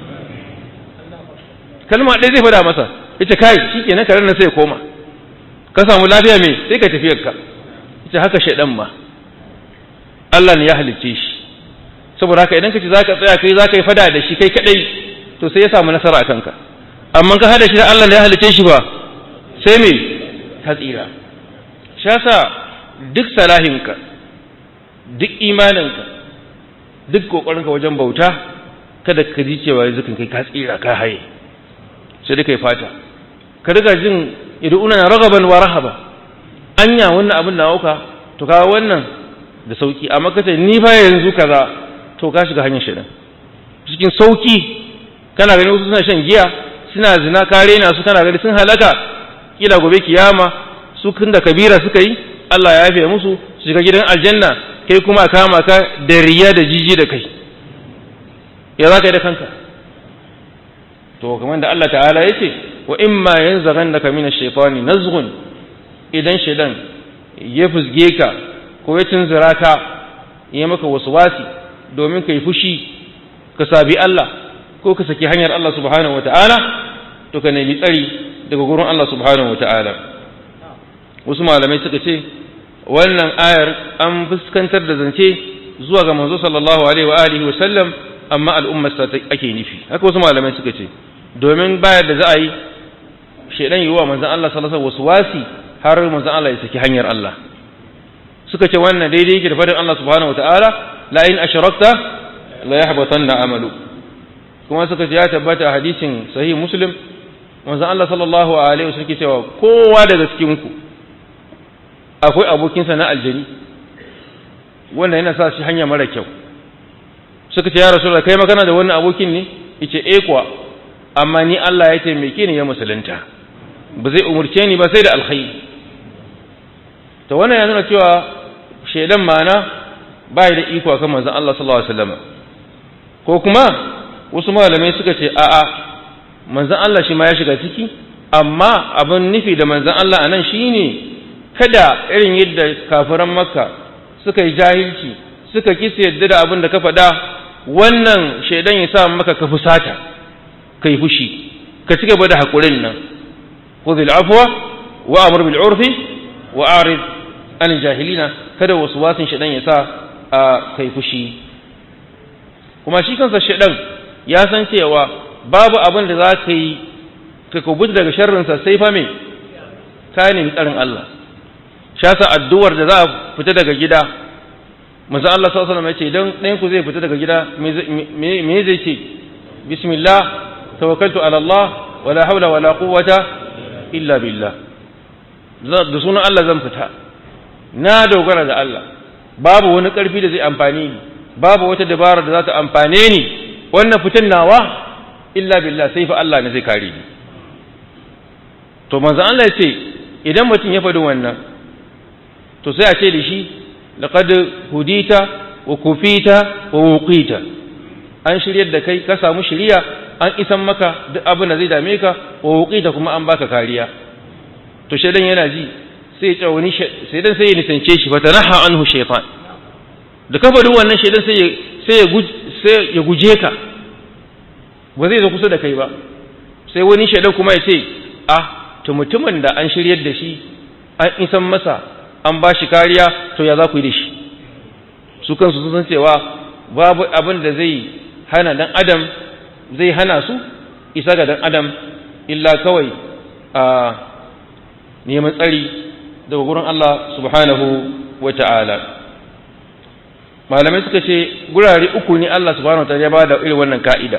kalma ɗaya zai fada masa ita kai shi ke na karen nan sai koma ka samu lafiya mai sai ka tafiyar ka ita haka shaidan ma Allah ne ya halicce shi saboda haka idan ka ce zaka tsaya kai zaka yi fada da shi kai kadai to sai ya samu nasara a kanka amma ka hada shi da Allah ne ya halicce shi ba sai me ka tsira shi yasa duk salahinka duk imaninka duk kokarinka wajen bauta kada ka ji cewa yanzu kai ka tsira ka haye sai dai kai fata ka riga jin iduna na ragaban wa rahaba anya wannan abin da auka to kawo wannan da sauki amma kace ni fa yanzu kaza to ka shiga hanyar shaidan cikin sauki kana gani wasu suna shan giya suna zina kare na su kana gani sun halaka kila gobe kiyama su kun da kabira suka yi Allah ya yafe musu su shiga gidan aljanna kai kuma kama ka da riya da jiji da kai ya za ka yi da kanka to kamar da Allah ta'ala ya ce wa imma yanzaghannaka min ash-shaytani nazghun idan shaydan ya fusge ka ko ya tunzura ka ya maka wasi domin ka yi fushi ka sabi Allah ko ka saki hanyar Allah subhanahu wata'ala to ka nemi tsari daga gurin Allah subhanahu wata'ala wasu malamai suka ce wannan ayar an fuskantar da zance zuwa ga manzo sallallahu alaihi wa alihi wa sallam amma al'ummar sa ake nufi haka wasu malamai suka ce domin bayar da za a yi shaidan yi wa manzon Allah sallallahu alaihi wasu wasi har manzon Allah ya saki hanyar Allah suka ce wannan daidai yake da fadin Allah subhanahu wataala la in ashrakta la yahbatanna amalu kuma suka ce ya tabbata hadisin sahih muslim manzon Allah sallallahu alaihi wasallam ke cewa kowa daga cikin ku akwai abokinsa na aljani wannan yana sa shi hanya mara kyau suka ce ya rasulullah kai magana da wannan abokin ne yace eh kuwa amma ni Allah ya taimake ni ya musulunta ba zai umurce ni ba sai da alkhairi to wannan ya nuna cewa shaidan mana bai da iko akan manzon Allah sallallahu alaihi wasallam ko kuma wasu malamai suka ce a'a manzon Allah shi ma ya shiga ciki amma abin nufi da manzon Allah anan shine kada irin yadda kafiran makka suka yi jahilci suka kisa yadda da abin da ka faɗa wannan shaidan ya sa maka ka fusata ka yi fushi ka ci gaba da haƙurin nan khudhil afwa wa amr bil urfi wa arid an jahilina kada wasu wasin shaidan ya sa a kai fushi kuma shi kansa shaidan ya san cewa babu abin da za ka yi ka kubuta daga sharrinsa sai fa me ka nemi tsarin Allah shasa addu'ar da za a fita daga gida manzo Allah sallallahu alaihi wasallam ya ce idan ɗayan ku zai fita daga gida me zai ce bismillah tawakkaltu ala Allah wala haula wala quwwata illa billah da sunan Allah zan fita na dogara da Allah babu wani ƙarfi da zai amfani ni babu wata dabara da za ta amfane ni wannan fitan nawa illa billah sai fa Allah ne zai kare ni to manzo Allah ya ce idan mutum ya faɗi wannan to sai a ce da shi laqad hudita wa kufita wa wuqita an shiryar da kai ka samu shiriya an isan maka duk abin da zai dame ka wa wuqita kuma an baka kariya to shaidan yana ji sai ya tsawani shaidan sai ya nisance shi fa tanaha anhu shaytan da ka bari wannan shaidan sai ya sai ya sai ya guje ka ba zai zo kusa da kai ba sai wani shaidan kuma ya ce ah to mutumin da an shiryar da shi an isan masa an ba shi kariya to ya za ku yi da shi su kansu sun san cewa babu abin da zai hana dan adam zai hana su isa ga dan adam illa kawai a neman tsari daga gurin Allah subhanahu wa ta'ala malamai suka ce gurare uku ne Allah subhanahu wa ta'ala ya ba da irin wannan ka'ida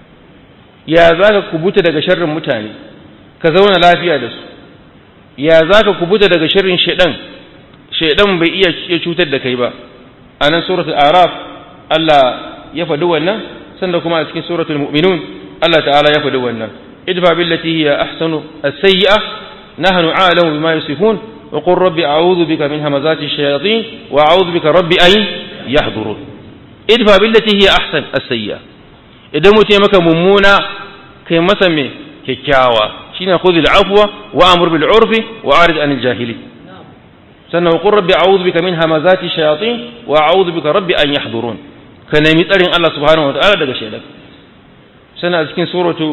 ya za ka kubuta daga sharrin mutane ka zauna lafiya da su ya za ka kubuta daga sharrin shaidan shaidan bai iya cutar da kai ba a nan suratul araf Allah ya faɗi wannan sanda kuma a cikin suratul mu'minun Allah ta'ala ya faɗi wannan idfa billati hiya ahsanu as-sayyi'a nahnu a'lamu bima yasifun wa qur rabbi a'udhu bika min hamazati ash-shayatin wa a'udhu bika rabbi an yahdurun idfa billati hiya ahsan as-sayyi'a idan mutum ya maka mummuna kai masa me kyakkyawa shine khudhil afwa wa amur bil urfi wa arid anil jahili sannan wa qur rabbi a'udhu bika min hamazati shayatin wa a'udhu bika rabbi an yahdurun ka nemi tsarin Allah subhanahu wa ta'ala daga shaidan sannan a cikin suratu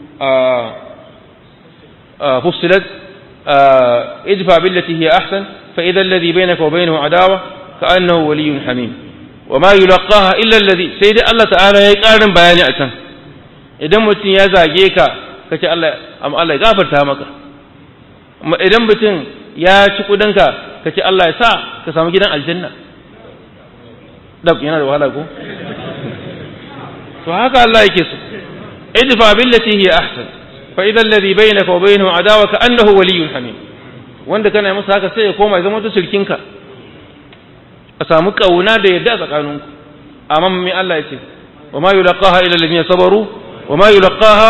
fussilat idfa billati hiya ahsan fa idha alladhi bainaka wa bainahu adawa ka'annahu waliyyun hamim wa ma yulaqaha illa alladhi sai dai Allah ta'ala yayi karin bayani a can idan mutum ya zage ka kace Allah amma Allah ya gafarta maka idan mutum ya ci kudinka kace Allah ya sa ka samu gidan aljanna dab yana da wahala ko to haka Allah yake so idfa billati hiya ahsan fa idha alladhi bainaka wa bainahu adawa ka annahu waliyyun hamim wanda kana masa haka sai ya koma ya zama to sirkinka a samu kauna da yadda tsakaninku amma me Allah ya ce wa ma yulqaha illa alladhina sabaru wa ma yulqaha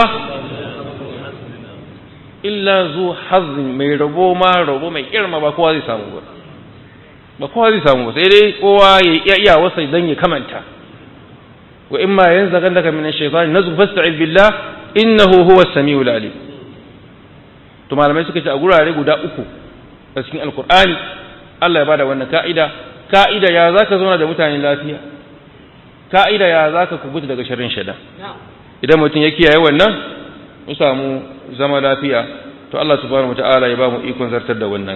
illa zu hazzin mai rabo ma rabo mai kirma ba kowa zai samu ba ba kowa zai samu ba sai dai kowa ya iya iya wasa dan ya kamanta wa imma yanzaghannaka min ash-shaytan nazghu fasta'id billah innahu huwa as-sami'ul alim to malamai suka ce a gurare guda uku a cikin alqur'ani Allah ya bada wannan ka'ida ka'ida ya za ka zauna da mutane lafiya ka'ida ya za ka kubuta daga sharrin shaidan idan mutum ya kiyaye wannan mu samu zama lafiya to Allah subhanahu wata'ala ya ba mu ikon zartar da wannan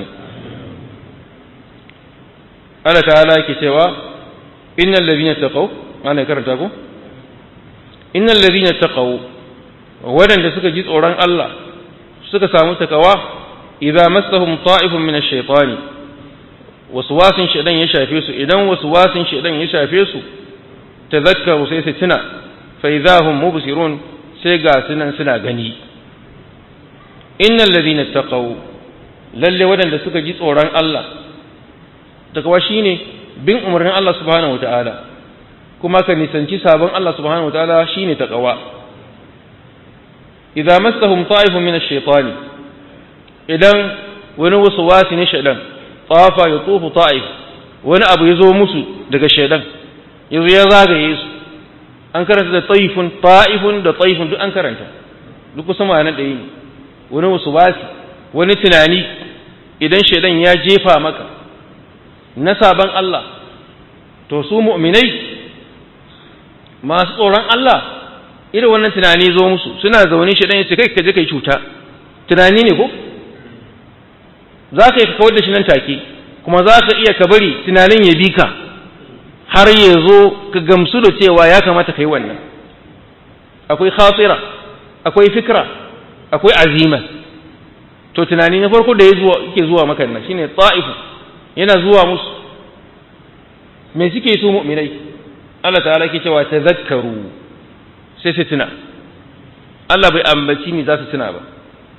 Allah ta'ala yake cewa innal ladhina taqaw ana karanta ko innal ladhina taqaw wadanda suka ji tsoron Allah suka samu takawa idza massahum ta'ifun min ash-shaytani waswasin shaytan ya shafe su idan waswasin shaytan ya shafe su tadhakkaru sai su tuna fa idza hum mubsirun sai ga sunan suna gani innal ladhina taqaw lalle wadanda suka ji tsoron Allah takawa shine bin umarnin Allah subhanahu wataala kuma ka nisanci sabon Allah subhanahu wataala shine takawa idza massahum ta'ifun min ash-shaytani idan wani waswasi ne shaytan tafa yatufu ta'if wani abu yazo musu daga shaytan yazo ya zagaye su an karanta da taifun ta'ifun da taifun duk an karanta duk kusan ma'anar da yi wani waswasi wani tunani idan shaytan ya jefa maka na saban Allah to su mu'minai masu tsoron Allah irin wannan tunani zo musu suna zaune shi dan yace kai ka je kai cuta tunani ne ko za ka yi kawar da shi nan take kuma za ka iya ka bari tunanin ya bi ka har ya zo ka gamsu da cewa ya kamata ka yi wannan akwai khasira akwai fikra akwai azima to tunani na farko da ya zuwa yake zuwa maka nan shine ta'ifu yana zuwa musu me suke su mu'minai Allah ta'ala ke cewa tazakkaru sai su tuna Allah bai ambaci ni za su tuna ba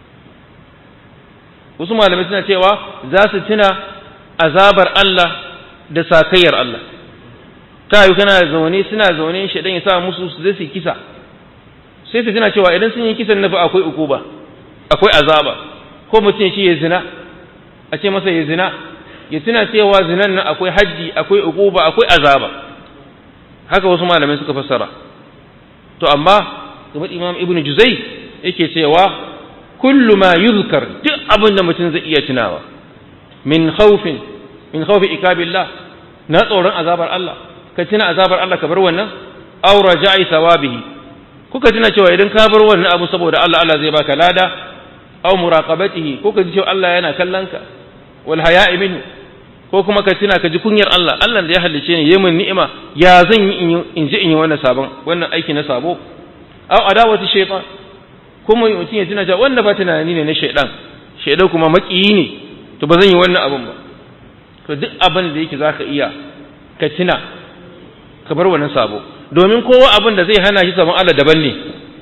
wasu malamai suna cewa za su tuna azabar Allah da sakayyar Allah ta yi kana zaune suna zaune shaidan ya sa musu su zai su kisa sai su tuna cewa idan sun yi kisan nafi akwai ukuba akwai azaba ko mutum ya ce ya zina a ce masa ya zina ya tuna cewa zinan nan akwai haddi akwai ukuba akwai azaba haka wasu malamai suka fassara to amma kamar imam ibnu juzai yake cewa kullu ma yuzkar duk abin da mutum zai iya tunawa min khawfin min khawfi ikabillah na tsoron azabar Allah ka tuna azabar Allah ka bar wannan aw raja'i thawabihi kuka tuna cewa idan ka bar wannan abu saboda Allah Allah zai baka lada aw muraqabatihi kuka ji cewa Allah yana kallon ka wal haya'i minhu ko kuma ka tuna ka ji kunyar Allah Allah da ya halice ni yayin ni'ima ya zan yi in ji in yi wannan sabon wannan aiki na sabo aw adawati shaytan kuma mutum ya tuna cewa wannan ba tunani ne na shaydan shaydan kuma makiyi ne to ba zan yi wannan abun ba to duk abin da yake zaka iya ka tuna ka bar wannan sabo domin kowa abin da zai hana shi sabon Allah daban ne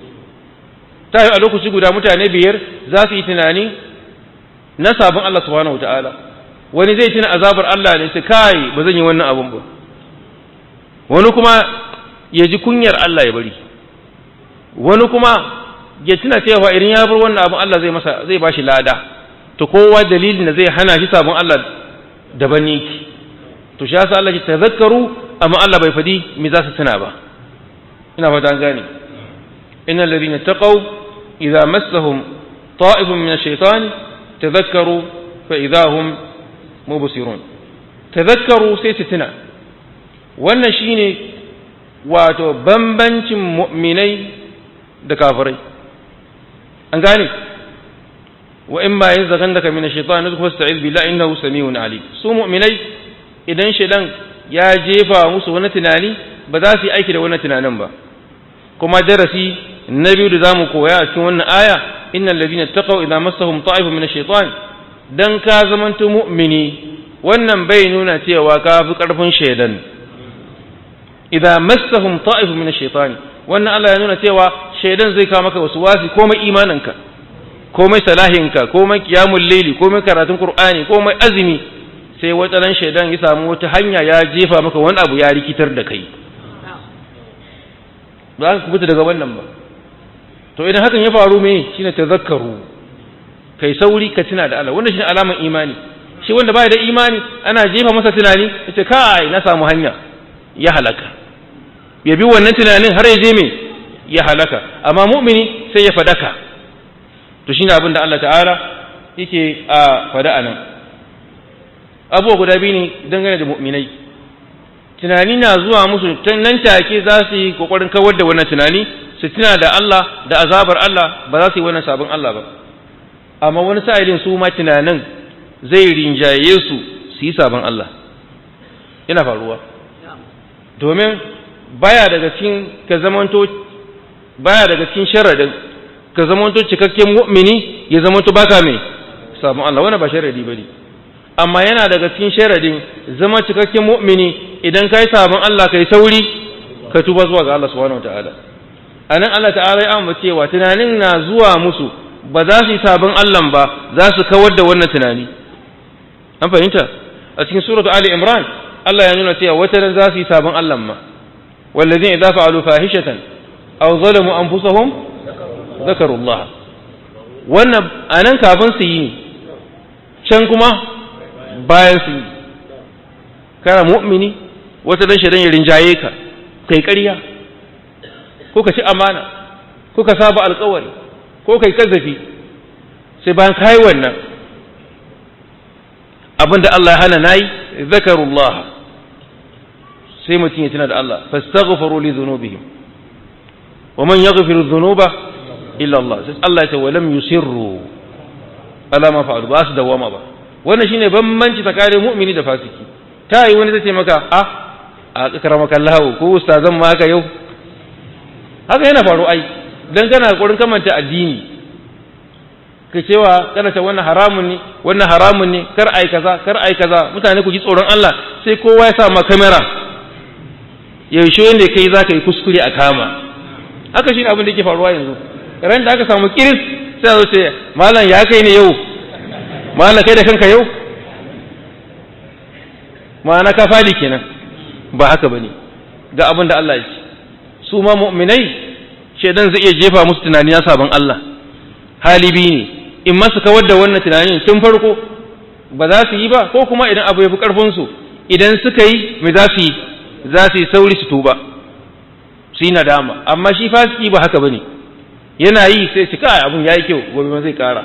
ta yi a lokaci guda mutane biyar za su yi tunani na sabon Allah subhanahu wataala wani zai tuna azabar Allah ne sai kai ba zan yi wannan abun ba wani kuma ya ji kunyar Allah ya bari wani kuma ya tuna cewa idan ya bar wannan abun Allah zai masa zai bashi lada to kowa dalilin da zai hana shi sabon Allah daban ne to shi yasa Allah ya tazakkaru amma Allah bai fadi me za su tuna ba ina fata an gane innal ladina taqaw idza massahum ta'ifun min ash-shaytani tadhakkaru fa idza hum mubsirun tadhakkaru sai su tuna wannan shine wato bambancin mu'minai da kafirai an gane wa in ma yanzaghannaka min ash-shaytan fasta'id billahi innahu samiun alim su mu'minai idan shaydan ya jefa musu wani tunani ba za su yi aiki da wannan tunanin ba kuma darasi na biyu da zamu koya a cikin wannan aya innal ladina taqaw idza massahum ta'ifun min ash-shaytan dan ka zamanto mu'mini wannan bai nuna cewa ka fi karfin shaydan idza massahum ta'ifun min ash-shaytan wannan Allah ya nuna cewa shaydan zai kawo maka wasu wasi komai imaninka komai salahinka komai qiyamul layli komai karatun qur'ani komai azumi sai wata ran shaidan ya samu wata hanya ya jefa maka wani abu ya rikitar da kai ba ka kubuta daga wannan ba to idan hakan ya faru me shine tazakkaru kai sauri ka tuna da Allah wannan shine alaman imani shi wanda baya da imani ana jefa masa tunani yace kai na samu hanya ya halaka ya bi wannan tunanin har ya je me ya halaka amma mu'mini sai ya fadaka to shine abin da Allah ta'ala yake a fada anan abubuwa guda biyu ne dangane da mu'minai tunani na zuwa musu nan take za su yi kokarin kawar da wannan tunani su tuna da Allah da azabar Allah ba za su yi wannan sabon Allah ba amma wani sa'ilin su ma tunanin zai rinjaye su su yi sabon Allah yana faruwa domin baya daga cikin ka zamanto baya daga cikin sharadin ka zamanto cikakken mu'mini ya zamanto baka mai sabon Allah wannan ba sharadi bane amma yana daga cikin sharadin zama cikakken mu'mini idan kai sabon Allah kai sauri ka tuba zuwa ga Allah subhanahu wataala anan Allah ta'ala ya amma cewa tunanin na zuwa musu ba za su yi sabon Allah ba za su kawar da wannan tunani an fahimta a cikin suratu ali imran Allah ya nuna cewa wata ran za su yi sabon Allah ma wallazina idza fa'alu fahishatan aw zalamu anfusahum zakaru Allah wannan anan kafin su yi can kuma bayan su yi kana mu'mini wata dan shaidan ya rinjaye ka kai ƙarya ko ka ci amana ko ka saba alƙawari ko kai kazafi sai bayan kai wannan abinda Allah ya hana nayi zakarullah sai mutum ya tuna da Allah fastaghfiru li dhunubihim wa man yaghfiru dhunuba illa Allah sai Allah ya ce wa lam yusirru ala ma fa'alu ba su dawama ba wannan shine bambanci tsakanin mu'mini da fasiki ta yi wani zai ce maka a a karamaka Allah ko ustazan ma haka yau haka yana faru ai dan kana kokarin kamanta addini ka cewa kana ce wannan haramun ne wannan haramun ne kar ai kaza kar ai kaza mutane ku ji tsoron Allah sai kowa ya sa ma kamera yaushe wanda kai zaka yi kuskure a kama haka shine abin da yake faruwa yanzu ran da aka samu kiris sai a zo ce malam ya kai ne yau malam kai da kanka yau ma'ana ka fadi kenan ba haka bane ga abin da Allah ya ce su ma mu'minai shedan zai iya jefa musu tunani na sabon Allah hali biyu ne in masu kawar da wannan tunanin tun farko ba za su yi ba ko kuma idan abu ya fi ƙarfinsu idan suka yi mai za su yi za su yi sauri su tuba su yi nadama amma shi fasiki ba haka ba ne yana yi sai ci kai abun ya yi kyau gobe ma zai ƙara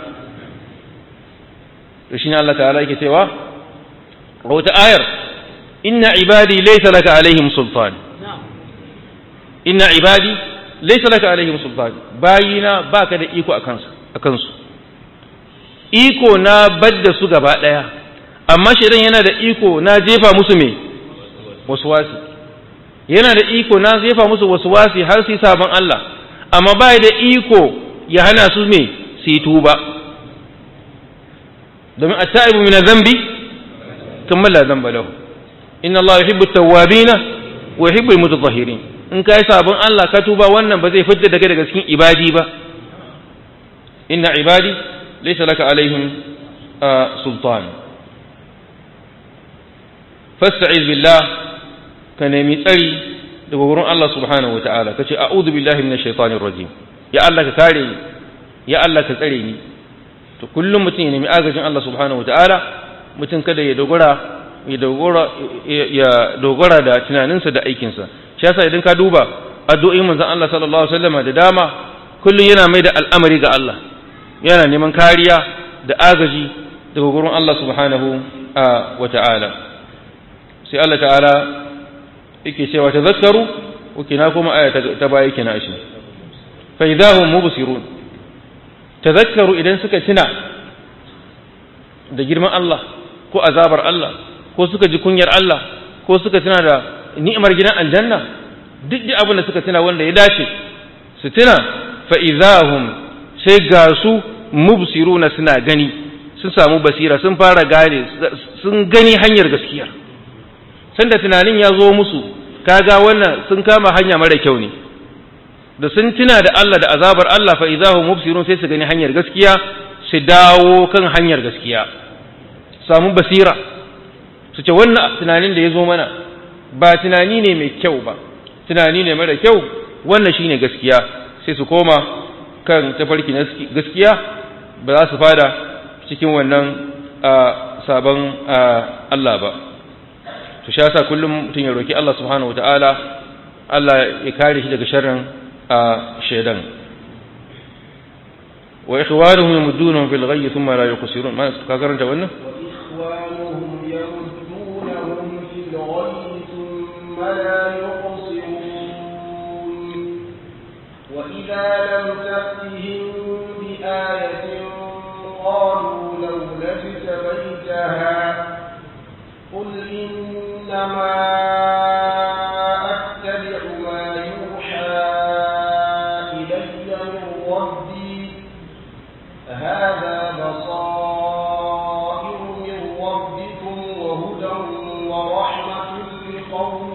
to shi ne Allah ta'ala yake cewa a wata ayar inna ibadi laysa laka alaihim sultan inna ibadi laysa laka alaihim sultan bayina baka da iko akan su akan su iko na badda su gaba daya amma shedan yana da iko na jefa musu me waswasi yana da iko na jefa musu waswasi har su sabon Allah amma bai da iko ya hana su me su yi tuba domin at-ta'ibu min adh-dhanbi kamar la dhanba lahu inna Allah yuhibbu at-tawwabina wa yuhibbu al-mutatahhirin in kai sabon Allah ka tuba wannan ba zai fitar da kai daga cikin ibadi ba inna ibadi laysa laka alaihim sultan fasta'iz billah ka nemi tsari daga wurin Allah subhanahu wata'ala kace a'udhu billahi minash shaitanir rajim ya Allah ka kare ni ya Allah ka tsare ni to kullum mutum ya nemi agajin Allah subhanahu wata'ala mutum kada ya dogara ya dogara ya dogara da tunaninsa da aikinsa shi yasa idan ka duba addu'o'in manzon Allah sallallahu alaihi wasallam da dama kullum yana mai da al'amari ga Allah yana neman kariya da agaji daga gurin Allah subhanahu wa ta'ala sai Allah ta'ala yake cewa tazakkaru kina kuma aya ta baya kina shi fa idahum mubsirun tazakkaru idan suka tuna da girman Allah ko azabar Allah ko suka ji kunyar Allah ko suka tuna da ni'imar gidan aljanna duk da abin da suka tuna wanda ya dace su tuna fa idahum sai ga su mubsiruna suna gani sun samu basira sun fara gane sun gani hanyar gaskiya sanda tunanin ya zo musu kaga wannan sun kama hanya mara kyau ne da sun tuna da Allah da azabar Allah fa idahum mubsirun sai su gani hanyar gaskiya su dawo kan hanyar gaskiya samu basira su ce wannan tunanin da ya zo mana ba tunani ne mai kyau ba tunani ne mara kyau wannan shine gaskiya sai su koma kan tafarki na gaskiya ba za su fada cikin wannan sabon Allah ba to sha sa kullum mutum ya roki Allah subhanahu wataala Allah ya kare shi daga sharrin shaidan wa ikhwanuhum yamuddunahum fil ghayyi thumma la yuqsirun ma ka karanta wannan وإخوانهم يمدونهم في الغي ثم لا يقصرون وإذا لم تأتهم بآية قالوا لولا اجتبيتها قل إنما أتبع ما يوحى إلي من ربي هذا بصائر من ربكم وهدى ورحمة لقوم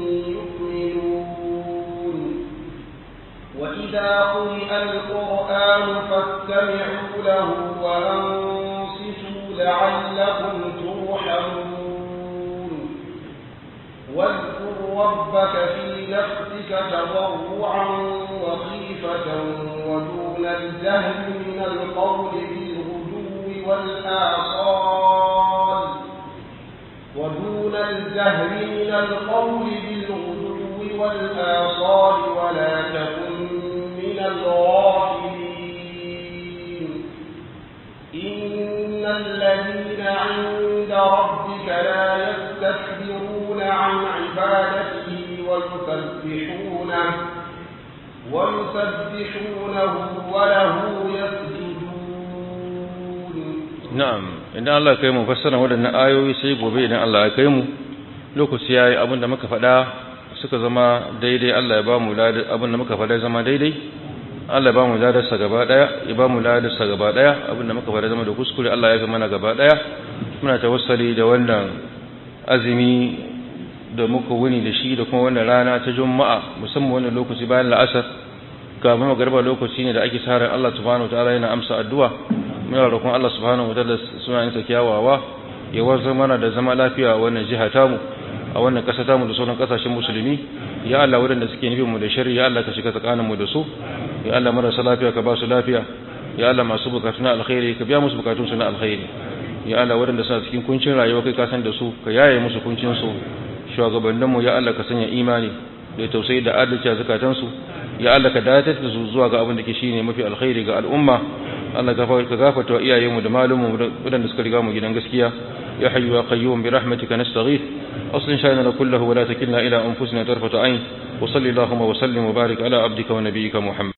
يؤمنون وإذا قرئ القرآن فاستمعوا له وأنصتوا لعلكم ترحمون واذكر ربك في نفسك تضرعا وخيفة ودون الجهل من القول بالغدو والآصال ودون الجهل من القول بالغدو والآصال ولا تكن من الغافلين إن الذين عند ربك لا يستكبرون عن عبادته ويسبحونه ويسبحونه وله يسجدون na'am idan Allah ya kai mu fassara waɗannan ayoyi sai gobe idan Allah ya kai mu lokaci yayi abinda muka faɗa suka zama daidai Allah ya ba mu ladan abinda muka faɗa zama daidai Allah ya ba mu ladar sa gaba daya ya ba mu ladar sa gaba daya abinda muka faɗa zama da kuskure Allah ya fi mana gaba daya muna tawassali da wannan azumi da muka wuni da shi da kuma wannan rana ta juma'a musamman wannan lokaci bayan la'asar kafin magarba lokaci ne da ake sa ran Allah subhanahu wataala yana amsa addu'a muna roƙon Allah subhanahu wataala sunayen sa kyawawa ya warzar mana da zama lafiya a wannan jiha tamu a wannan ƙasa tamu da sauran ƙasashen musulmi ya Allah waɗanda suke nufin mu da shari ya Allah ka shiga tsakanin mu da su ya Allah marasa lafiya ka ba su lafiya ya Allah masu bukatu na alkhairi ka biya musu bukatun su na alkhairi ya Allah waɗanda suna cikin kuncin rayuwa kai ka san da su ka yaye musu kuncin su shugabanninmu ya Allah ka sanya imani da tausayi da adalci a zakatansu ya Allah ka dace da su zuwa ga abin da ke shine mafi alkhairi ga al'umma Allah ka gafarta wa iyayenmu da malumanmu wadanda suka riga mu gidan gaskiya ya hayyu ya qayyum bi rahmatika nastaghith aslin shayna kullahu wa la takilna ila anfusina tarfata ayn wa sallallahu wa sallim wa barik ala abdika wa nabiyyika muhammad